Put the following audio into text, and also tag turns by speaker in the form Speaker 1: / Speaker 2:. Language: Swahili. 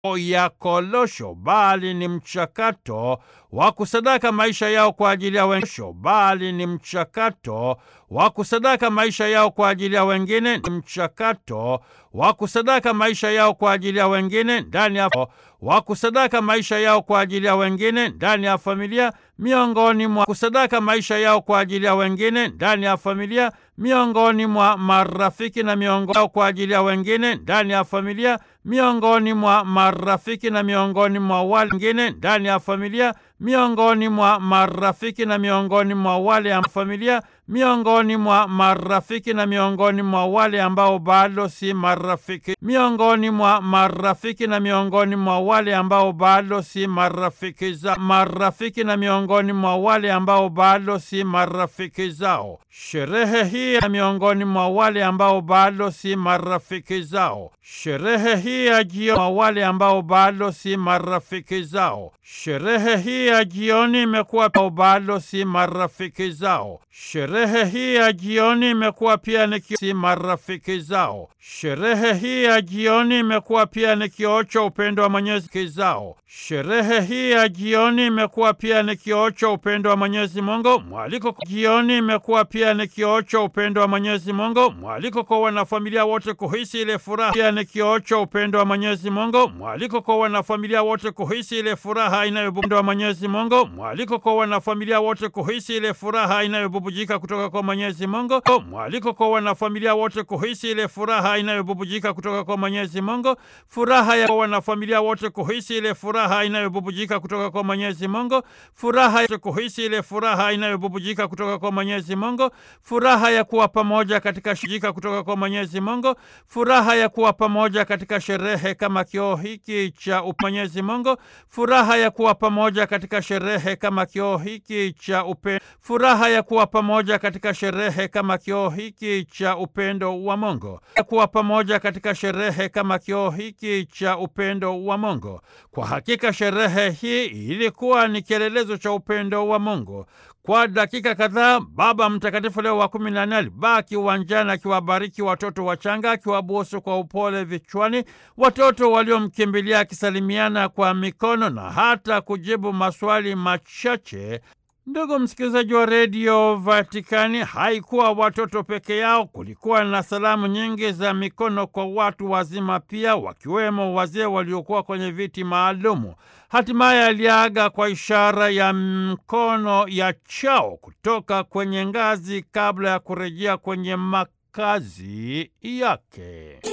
Speaker 1: ya kolosho bali ni mchakato wa kusadaka maisha yao kwa ajili ya wengine, bali ni mchakato wa kusadaka maisha yao kwa ajili ya wengine, ni mchakato wa kusadaka maisha yao kwa ajili ya wengine ndani ya wa kusadaka maisha yao kwa ajili ya wengine ndani ya familia, miongoni mwa kusadaka maisha yao kwa ajili ya wengine ndani ya familia, miongoni mwa marafiki na miongoni kwa ajili ya wengine ndani ya familia, miongoni mwa marafiki na miongoni mwa wale wengine ndani ya familia, miongoni mwa marafiki na miongoni mwa wale ya familia, miongoni mwa marafiki na miongoni mwa wale ambao bado si marafiki, miongoni mwa marafiki na miongoni mwa wale ambao bado si marafiki za marafiki na miongoni mwa wale ambao bado si marafiki zao. Sherehe hii ya miongoni mwa wale ambao bado si marafiki zao. Sherehe hii ya jioni mwa wale ambao bado si marafiki zao. Sherehe hii ya jioni imekuwa bado si marafiki zao. Sherehe hii ya jioni imekuwa pia ni si marafiki zao. Sherehe hii ya jioni imekuwa pia ni kioo cha upendo wa Mwenyezi zao. Sherehe hii ya jioni imekuwa pia ni kioo cha upendo wa Mwenyezi Mungu. Mwaliko jioni imekuwa pia ni kioo cha upendo wa Mwenyezi Mungu. Mwaliko kwa wanafamilia wote kuhisi ile furaha pia ni kioo cha upendo wa Mwenyezi Mungu. Mwaliko kwa wanafamilia wote kuhisi ile furaha inayobubujika wa Mwenyezi Mungu. Mwaliko kwa wanafamilia wote kuhisi ile furaha inayobubujika kutoka kwa Mwenyezi Mungu. Mwaliko kwa wanafamilia wote kuhisi ile furaha inayobubujika kutoka kwa Mwenyezi Mungu. Furaha ya wanafamilia wote kuhisi ile furaha inayobubujika kutoka kwa Mwenyezi Mungu. Furaha ya kuhisi ile furaha inayobubujika kutoka kwa Mwenyezi Mungu. Furaha ya kuwa pamoja katika shirika kutoka kwa Mwenyezi Mungu. Furaha ya kuwa pamoja katika sherehe kama kioo hiki cha Mwenyezi Mungu. Furaha ya kuwa pamoja katika sherehe kama kioo hiki cha upendo. Furaha ya kuwa pamoja katika sherehe kama kioo hiki cha upendo wa Mungu. Ya kuwa pamoja katika sherehe kama kioo hiki cha upendo wa Mungu. Kwa hakika sherehe hii ilikuwa ni kielelezo cha upendo wa Mungu. Kwa dakika kadhaa Baba Mtakatifu Leo wa kumi na nne alibaki uwanjani akiwabariki watoto wachanga, akiwabusu kwa upole vichwani watoto waliomkimbilia, akisalimiana kwa mikono na hata kujibu maswali machache. Ndugu msikilizaji wa redio Vatikani, haikuwa watoto peke yao. Kulikuwa na salamu nyingi za mikono kwa watu wazima pia, wakiwemo wazee waliokuwa kwenye viti maalumu. Hatimaye aliaga kwa ishara ya mkono ya chao kutoka kwenye ngazi kabla ya kurejea kwenye makazi yake.